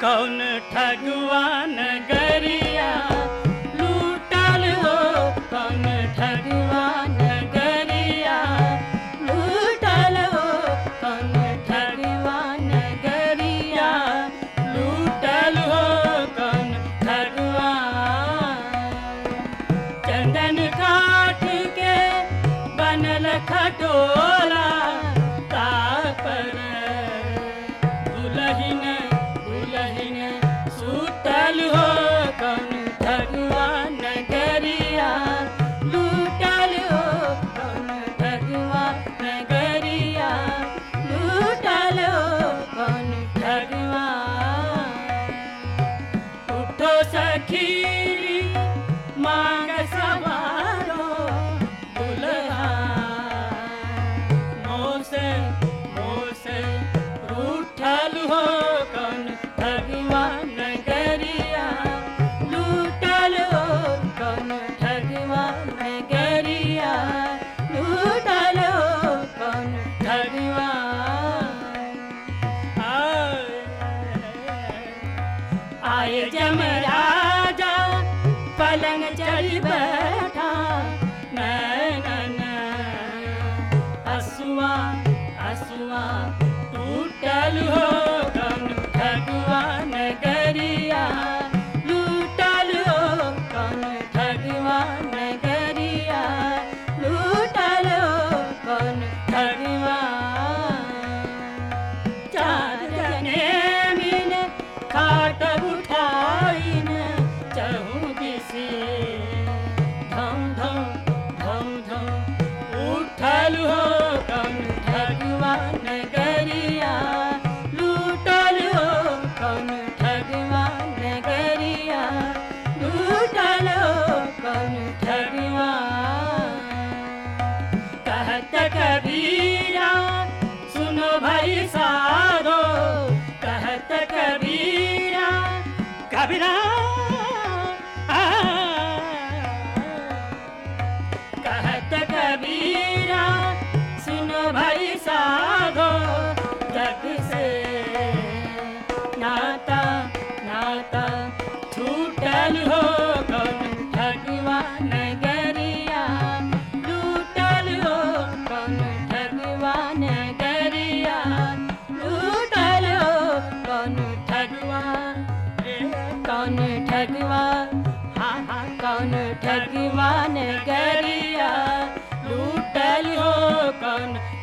कौन ठगवान गरिया लूटल हो कौन ठगवान गरिया लूटल हो कौन ठगवान गरिया लूटल हो कौन ठगवान चंदन काठ के बनल खटोला तापर दुलहिन दुलहिन सुतल हो कौन भगवान गरिया लूटल हो कौन भगवान गरिया लूटल हो कौन भगवान उठो सखीरी मांग सवारो दुल्हा मोसे मोसे रूठल हो कौन भगवान गरिया लूटल हो कौन भगवान गरिया लूटल हो कौन भगवान आए जमराजा पलंग चढ़ बैठा नैनन हसुआ हसुआ टूटल हो कौन भगवान गरिया लूटल हो कौन भगवान गरिया लूटल हो कौन भगवान चार जने मिल खाट उठाइन चहु दिसे धम धम धम धम उठल हो कौन भगवान गरिया लूटल हो कौन भगवान गरिया लूटल हो कौन भगवान कहत कबीरा सुनो भाई साधो कहत कबीरा कबीरा आ, कहत कबीरा सुनो भाई साधो जग से नाता नाता छूटल हो कौन भगवान गरिया लूटल हो कौन भगवान गरिया लूटल हो कौन ठगवान कौन ठगवान हाँ हाँ कौन ठगवान गरिया लूटल हो कौन